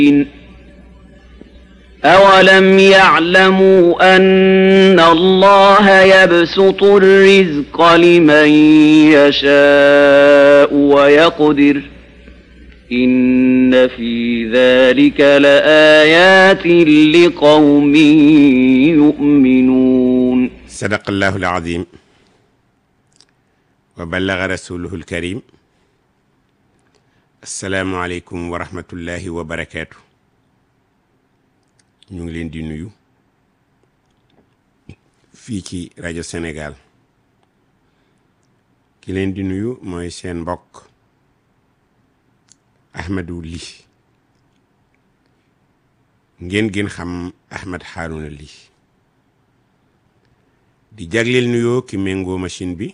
أولم يعلموا أن الله يبسط الرزق لمن يشاء ويقدر إن في ذلك لآيات لقوم يؤمنون صدق الله العظيم وبلغ رسوله الكريم السلام عليكم ورحمة الله وبركاته ñu ngi leen di nuyu fii ci rajo Sénégal ki leen di nuyu mooy seen mbokk Ahmadou Ly ngeen gën xam Ahmed Harouna Ly di jagleel nuyoo ki méngoo machine bi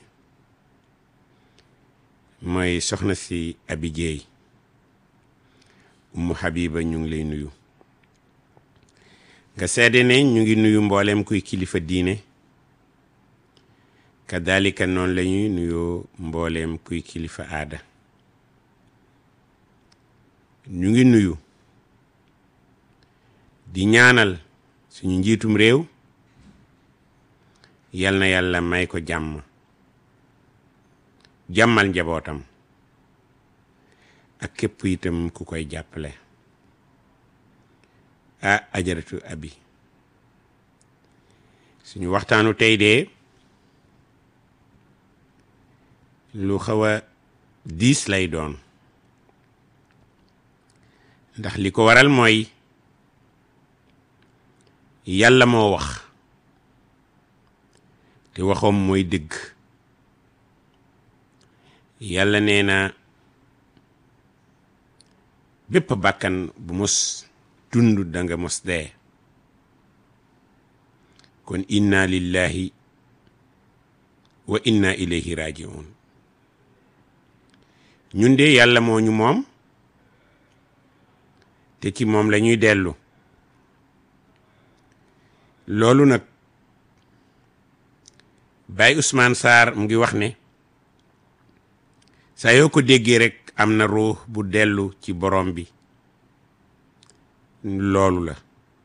mooy soxna si Abi Jeey Umu Habiba ñu ngi lay nuyu nga seede ne ñu ngi nuyu mboolem kuy kilifa diine kadalika noonu la ñuy nuyoo mbooleem kuy kilifa aada ñu ngi nuyu di ñaanal suñu njiitum réew yal na yàlla may ko jàmm jàmmal njabootam ak képp itam ku koy jàppale ah ajaratu abi suñu waxtaanu tey de lu xaw a diis lay doon ndax li ko waral mooy yàlla moo wax te waxoom mooy dëgg yàlla nee na bépp bàkkan bu mos dund danga mos dee kon inna lillahi wa inna ilayhi rajiun ñun de yàlla moo ñu moom te ci moom la ñuy dellu loolu nag Baye Ousmane Sarr mu ngi wax ne saa yoo ko déggee rek am na ruux bu dellu ci borom bi loolu la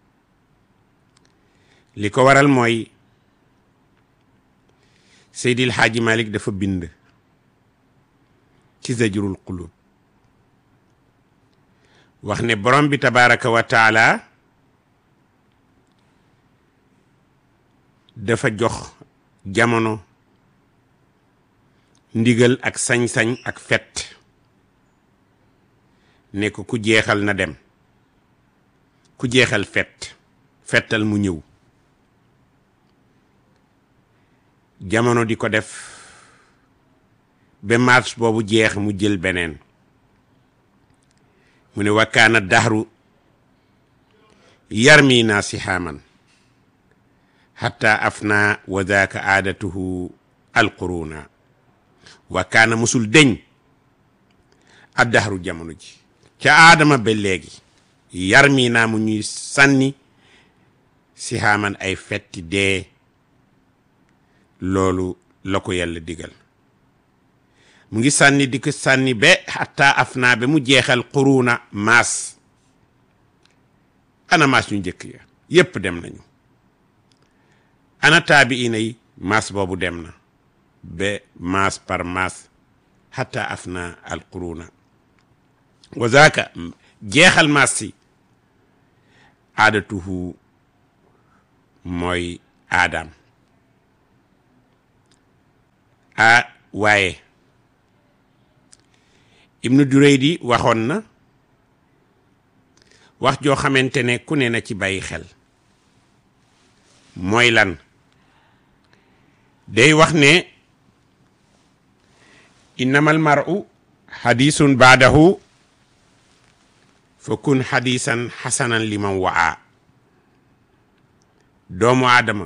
li ko waral mooy Seydil Hadji Malick dafa bind ci zajrul qulub wax ne borom bi tabaraka wa taala dafa jox jamono ndigal ak sañ-sañ ak fet ne ko ku jeexal na dem ku jeexal fet fettal mu ñëw jamono di ko def ba mars boobu jeex mu jël beneen mu ne wakkaana daxru yarmi naa sihaaman xatta afna wa daaka aadatuhu alquruna wakkaana musul deñ a daxru jamono ji ca aadama ba léegi yar mi naa mu ñuy sànni si xaaman ay fetti dee loolu la ko yàlla digal mu ngi sànni di ko sànni ba xataa af naa ba mu jeexal xuruuna maas ana maas ñu njëkk ya yépp dem nañu ana taabi ina yi maas boobu dem na ba maas par maas xataa af naa al xuruuna wa zaaka jeexal maas si aadatuhu mooy aadaam a waaye ibnu duraydi waxoon na wax joo xamante ne ku ne na ci bàyyi xel mooy lan day wax ne innamal mar'u hadisun baadahu fa kun hadisan xasanan liman waa doomu aadama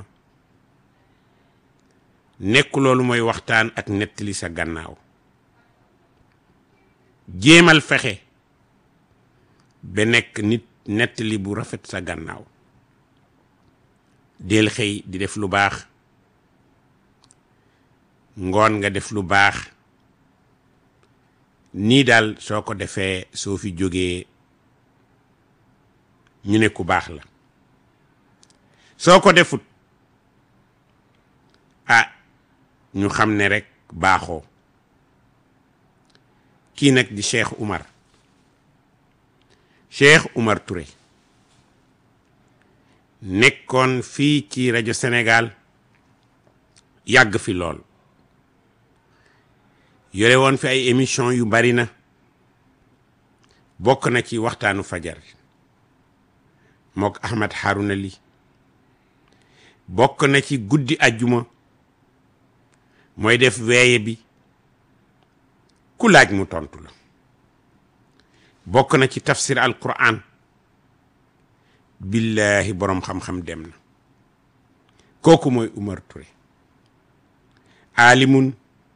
nekk loolu mooy waxtaan ak nettali sa gannaaw jéemal fexe ba nekk nit nettali bu rafet sa gannaaw del xëy di def lu baax ngoon nga def lu baax nii daal soo ko defee soo fi jógee ñu ne ku baax la soo ko defut ah ñu xam ne rek baaxoo kii nag di Cheikh Oumar Cheikh Oumar Touré nekkoon fii ci rajo Sénégal yàgg fi lool yore woon fi ay émission yu bari na bokk na ci waxtaanu fajar mook Ahmed Harouna Ly bokk na ci guddi ajjuma mooy def weeye bi ku laaj mu tontu la bokk na ci tafsir al quran billahi boroom xam-xam dem na kooku mooy Oumar Touré aalimun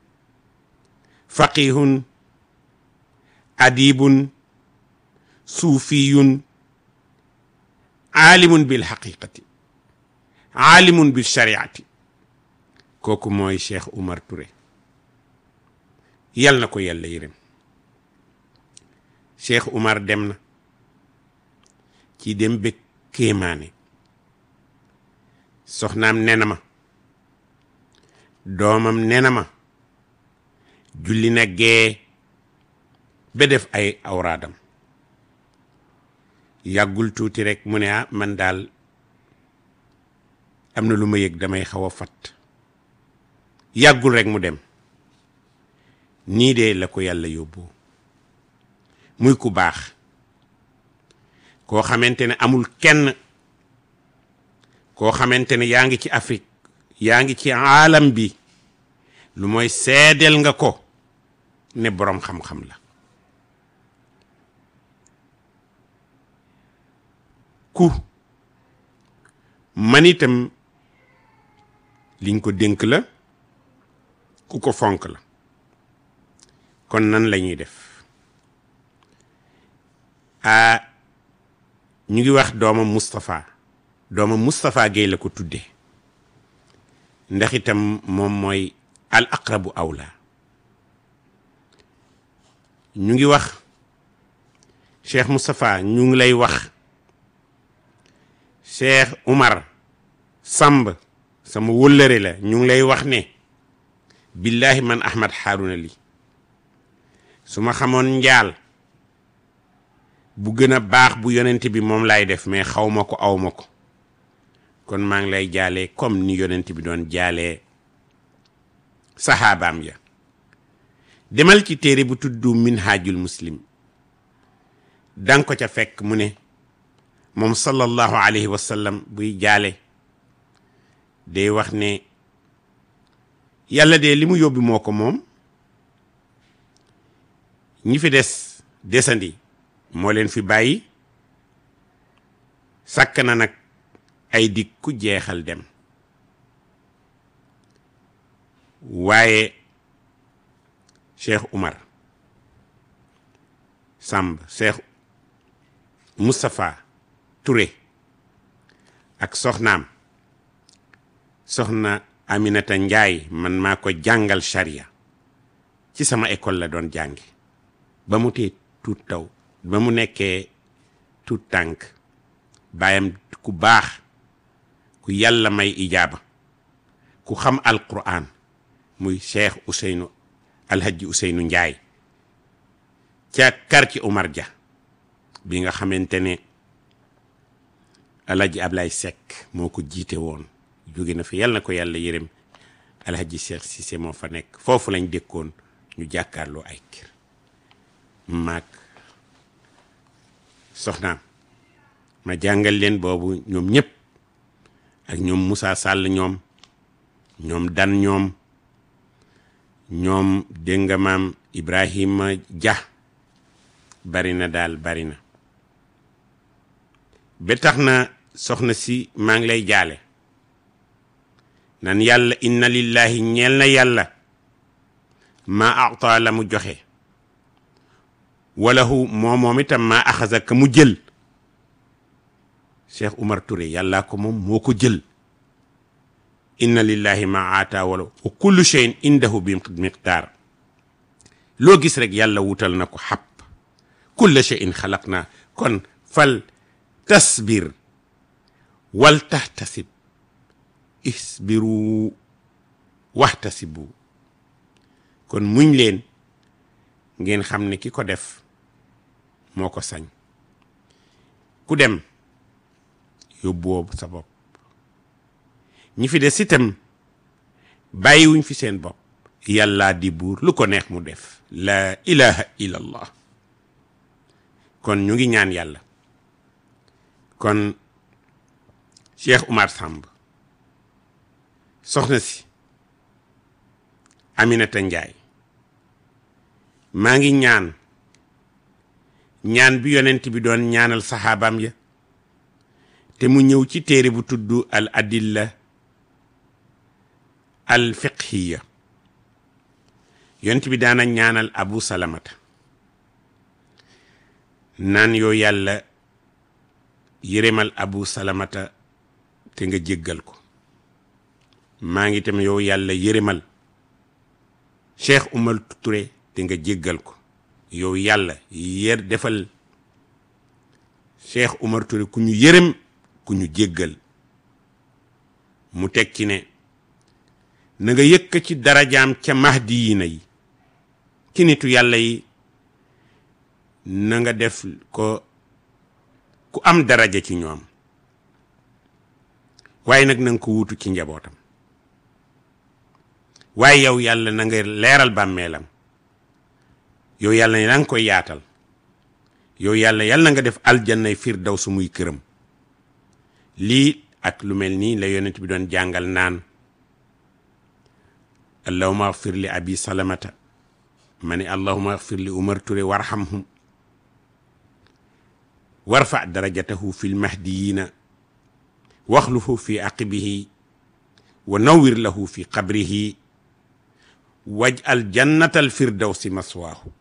faqihun adibun suufiyun aalimun bil xaqiqati aalimun bil shariati kooku mooy Cheikh Oumar Touré yal na ko yàlla yërëm Cheikh Oumar dem na ci dem ba kéemaane soxnaam nena ma doomam nena ma julli na gee ba def ay awraadam yàggul tuuti rek mu ne ah man daal am na lu ma yëg damay xaw a fat yàggul rek mu dem nii de la ko yàlla yóbbu muy ku baax koo xamante ne amul kenn koo xamante ne yaa ngi ci Afrique yaa ngi ci aalam bi lu mooy seedeel nga ko ne boroom xam-xam la ku man itam liñ ko dénk la ku ko fonk la kon nan la ñuy def a ñu ngi wax doomam Moustapha doomam Moustapha Guèye la ko tuddee ndax itam moom mooy al aqrabu awla ñu ngi wax Cheikh Moustapha ñu ngi lay wax Cheikh Oumar Samb sama wëllëre la ñu ngi lay wax ne billahi man Ahmed Harouna Ly su ma xamoon njaal bu gën a baax bu yonent bi moom laay def mais xaw ma ko aw ma ko kon maa ngi lay jaalee comme ni yonent bi doon jaalee saxaabaam ya demal ci téere bu tudd minhajul muslim danga ko ca fekk mu ne moom sallallahu alayhi wa sallam buy jaale day wax ne yàlla de li mu yóbbi moo ko moom ñi fi des desandi moo leen fi bàyyi sàkk na nag ay dig ku jeexal dem waaye Cheikh Oumar Samb Cheikh Moustapha Touré ak soxnaam soxna Aminata Njaay man maa ko jàngal charia ci sama école la doon jàngi ba mu tee tuut taw ba mu nekkee tuut tànk baayam ku baax ku yàlla may ijaaba ku xam alquran muy cheikh Ousseynou alhaji Ousseynou Njaay ca quartier Omar Dia bi nga xamante ne alhaji Ablaye Seck moo ko jiite woon jóge na fi yàlla na ko yàlla yërëm alhaji Cheikh Cissé moo fa nekk foofu lañ dëkkoon ñu jàkkaarloo ay kër maag soxnaam ma jàngal leen boobu ñoom ñëpp ak ñoom Moussa Sall ñoom ñoom dan ñoom ñoom dégg nga maam Ibrahima Dia bari na daal bari na ba tax na soxna si maa ngi lay jaale nan yàlla inna lillahi ñeel na yàlla ma ata la mu joxe walahu moo moom itam ma axasa ka mu jël Cheikh Oumar Touré yàllaa ko moom moo ko jël inna lillahi ma aata wala wa kullu shay'in indahu bi miqdaar loo gis rek yàlla wutal na ko xab kulla shay'in xalaq naa kon fal tasbir wal tahtasib isbiru waxtasibu kon muñ leen ngeen xam ne ki ko def moo ko sañ ku dem yóbbuwoo sa bopp ñi fi des itam bàyyiwuñ fi seen bopp yàllaa di buur lu ko neex mu def la ilaha illallah kon ñu ngi ñaan yàlla kon Cheikh Oumar Samb soxna si Aminata Njaay maa ngi ñaan ñaan bi yonent bi doon ñaanal saxaabaam ya te mu ñëw ci téere bu tudd al adilla al fiqhiya yonent bi daana ñaanal abu salamata naan yoo yàlla yërëmal abu salamata te nga jéggal ko maa ngi tam yow yàlla yërëmal cheikh Umar Touré te nga jéggal ko yow yàlla yër defal cheikh Umar Touré ku ñu yërëm ku ñu jéggal mu teg ci ne na nga yëkk ci darajaam ca mahdi yi na yi ci nitu yàlla yi na nga def ko ku am daraja ci ñoom waaye nag na nga ko wuutu ci njabootam waaye yow yàlla na nga leeral bàmmeelam yow yàlla na nga koy yaatal yow yàlla yàlla na nga def aljannay firdaws muy këram lii ak lu mel nii la yonent bi doon jàngal naan allahuma agfir li abi salamata ma ne allahuma agfir li umar ture warhamhum warfa darajatahu fi lmahdiyina waxlufu fi aqibihi wa nawwir lahu fi qabrihi waj'al jannata alfirdawsi maswaahu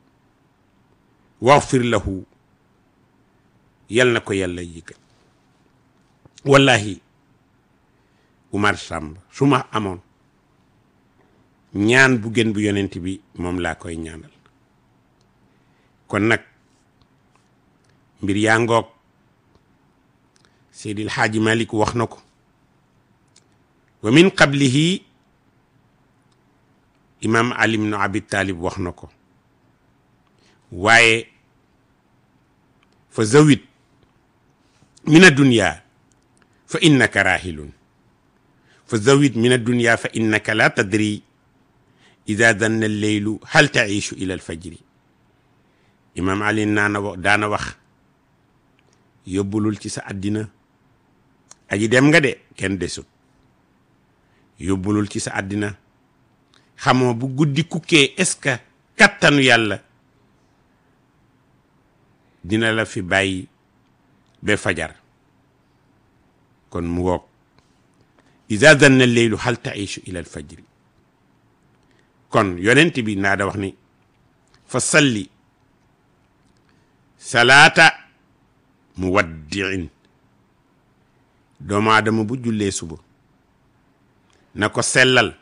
waxfir lahu yal na ko yàlla yëgal wallahi Umar Samb su ma amoon ñaan bu gën bu yonent bi moom laa koy ñaanal kon nag mbir yaa ngoog Seydil Xaaji Malik wax na ko wa min qablihi imam Ali ibn Abi Talib wax na ko waaye fa zawit min addunya fa innaka rahilun fa zawit min addunya fa innaka la tadri ida danna alleylu hal taishu ila alfajri imam ali naana wax daana wax yóbbulul ci sa àddina aji dem nga de kenn desut yóbbulul ci sa àddina xamoo bu guddi kukkee est-ce que kattanu yàlla dina la fi bàyyi ba fajar kon mu woog ida danna alleylu hal taishu ila alfajri kon yonent bi naa da wax ni fa salli salaata muwaddiin doomu aadama bu jullee suba na ko sellal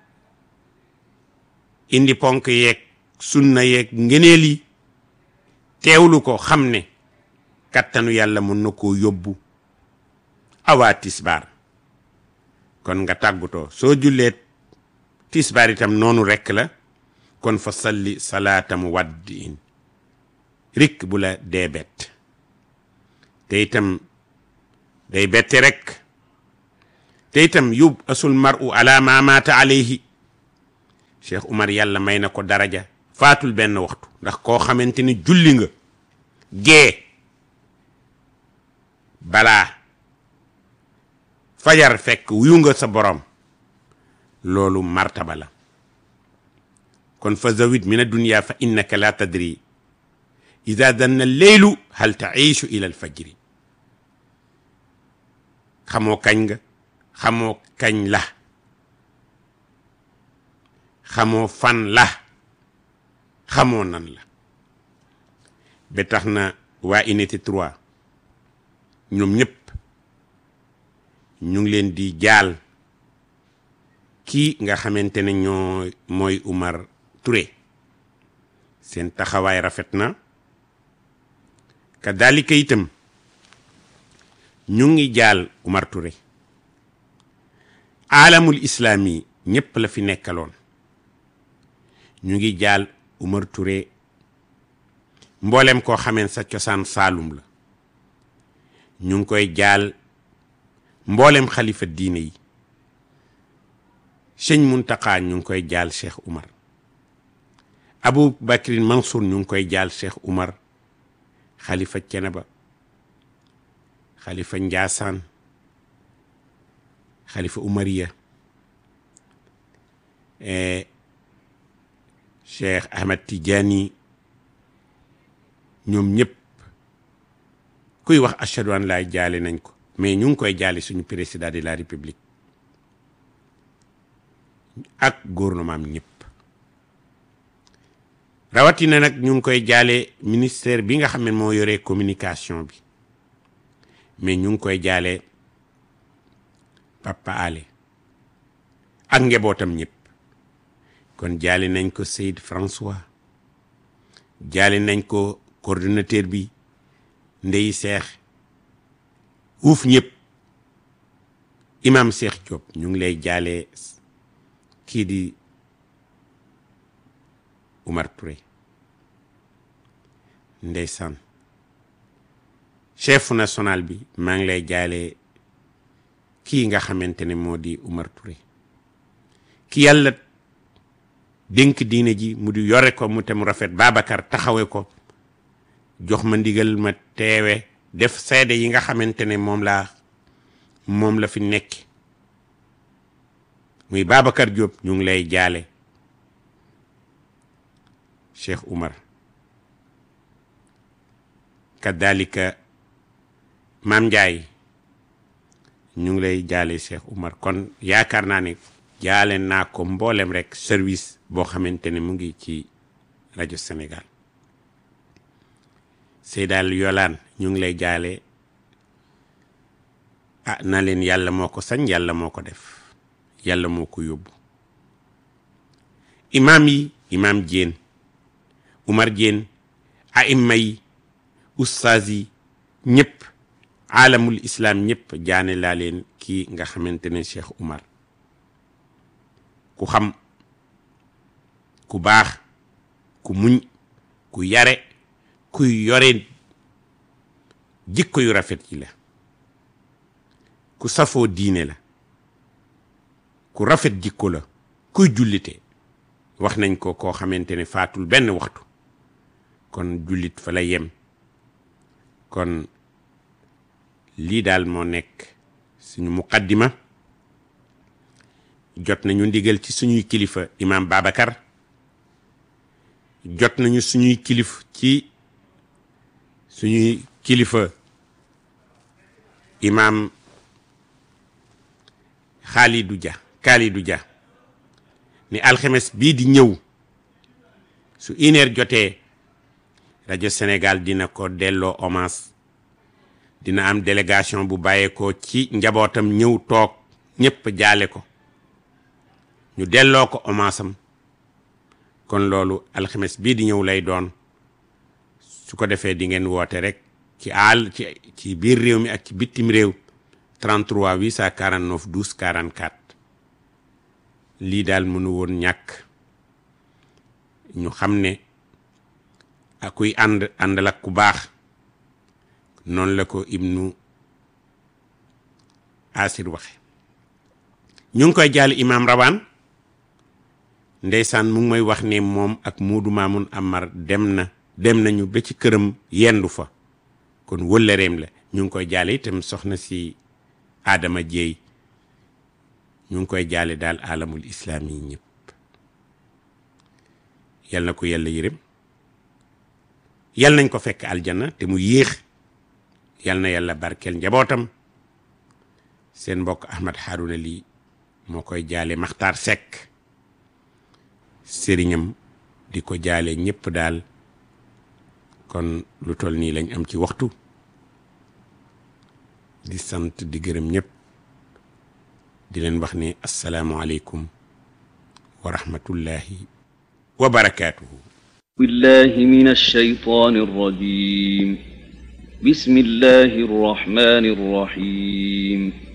indi ponk yeeg sunna yeeg ngeneel yi teewlu ko xam ne kattanu yàlla mën na koo yóbbu awaa tisbaar kon nga tàggutoo soo jullee tisbaar itam noonu rekk la kon fa salli salaata muwaddiin rik bu la dee bett te itam day bette rek te itam yub asul mar'u ala ma maata alayhi Cheikh Umar yàlla may na ko daraja faatul benn waxtu ndax koo xamante ni julli nga gee balaa fajar fekk wuyu nga sa borom loolu martaba la kon fa zawid min addunya fa innaka la tadri ida danna leylu hal taishu ila alfajri xamoo kañ nga xamoo kañ la xamoo fan la xamoo nan la ba tax na waa unité 3 ñoom ñëpp ñu ngi leen di jaal kii nga xamante ne ñoo mooy Umar Touré seen taxawaay rafet na kadalika itam ñu ngi jaal Umar Touré aalamul islaami ñépp la fi nekkaloon ñu ngi jaal Umar Touré mboolem koo xameen sa cosaan Saalum la ñu ngi koy jaal mboolem xalifa diine yi sëñ Muntaqa ñu ngi koy jaal Cheikh Umar Abu Bakrin Mansour ñu ngi koy jaal Cheikh Umar xalifa Ceneba xalifa Njaasaan xalifa Umariya Cheikh Ahmed Tidiane ñoom ñëpp kuy wax ashhadu an laa jaale nañ ko mais ñu ngi koy jaale suñu président de la république ak gouvernement am ñëpp rawatina nag ñu ngi koy jaale ministère bi nga xam ne moo yore communication bi mais ñu ngi koy jaale Papa Ale ak njabootam ñëpp kon jaale nañ ko Seyd François jaale nañ ko coordonnateur bi Ndey Seex uuf ñëpp imam Seex Diop ñu ngi lay jaale kii di Umar Touré ndeysaan chef national bi maa ngi lay jaale kii nga xamante ne moo di Umar Touré ki yàlla dénk diine ji mu di yore ko mu te mu rafet Babacar taxawe ko jox ma ndigal ma teewe def seede yi nga xamante ne moom laa moom la fi nekk muy Babacar Diop ñu ngi lay jaale Cheikh Umar kadalika Maam Njaay ñu ngi lay jaale Cheikh Umar kon yaakaar naa ne jaale naa ko mboolem rek service boo xamante ne mu ngi ci rajo Sénégal Seydal Yolaan ñu ngi lay jaale ah na leen yàlla moo ko sañ yàlla moo ko def yàlla moo ko yóbbu imaam yi imaam Diène Umar Diène aimma yi ustaas yi ñëpp aalamul islam ñëpp jaane laa leen kii nga xamante ne Cheikh Umar ku xam ku baax ku muñ ku yare kuy yore jikko yu rafet yi la ku safoo diine la ku rafet jikko la kuy jullite wax nañ ko koo xamante ne faatul benn waxtu kon jullit fa la yem kon lii daal moo nekk suñu muqaddima jot nañu ndigal ci suñuy kilifa imam Babacar jot nañu suñuy kilif ci suñuy kilifa imam Khalidou Dia Khalidou Dia ni alxemes bii di ñëw su une heure jotee rajo Sénégal dina ko delloo hommage dina am délégation bu bàyyeekoo ci njabootam ñëw toog ñépp jaale ko ñu delloo ko hommage am kon loolu alxames bii di ñëw lay doon su ko defee di ngeen woote rek ci àll ci ci biir réew mi ak ci bitim réew 33 849 12 44 lii daal mënu woon ñàkk ñu xam ne ak kuy ànd àndal ak ku baax noonu la ko ibnu asir waxe ñu ngi koy jaal imam rawaan ndeysaan mu ngi may wax ne moom ak muudu maamun amar dem na dem nañu ba ci këram yendu fa kon wëllëreem la ñu ngi koy jaale itam soxna si Adama Jeey ñu ngi koy jaale daal alamul islaam yi ñëpp yal na ko yàlla yërëm yal nañ ko fekk aljana te mu yéex yal na yàlla barkeel njabootam seen mbokk Ahmad Harouna lii moo koy jaale Maxtaar Sekk sëriñam di ko jaale ñëpp daal kon lu toll nii lañ am ci waxtu di sant di gërëm ñëpp di leen wax ne asalaamualeykum wa rahmatullahi wa barakaatuhu بالله من الشيطان الرجيم بسم الله الرحمن الرحيم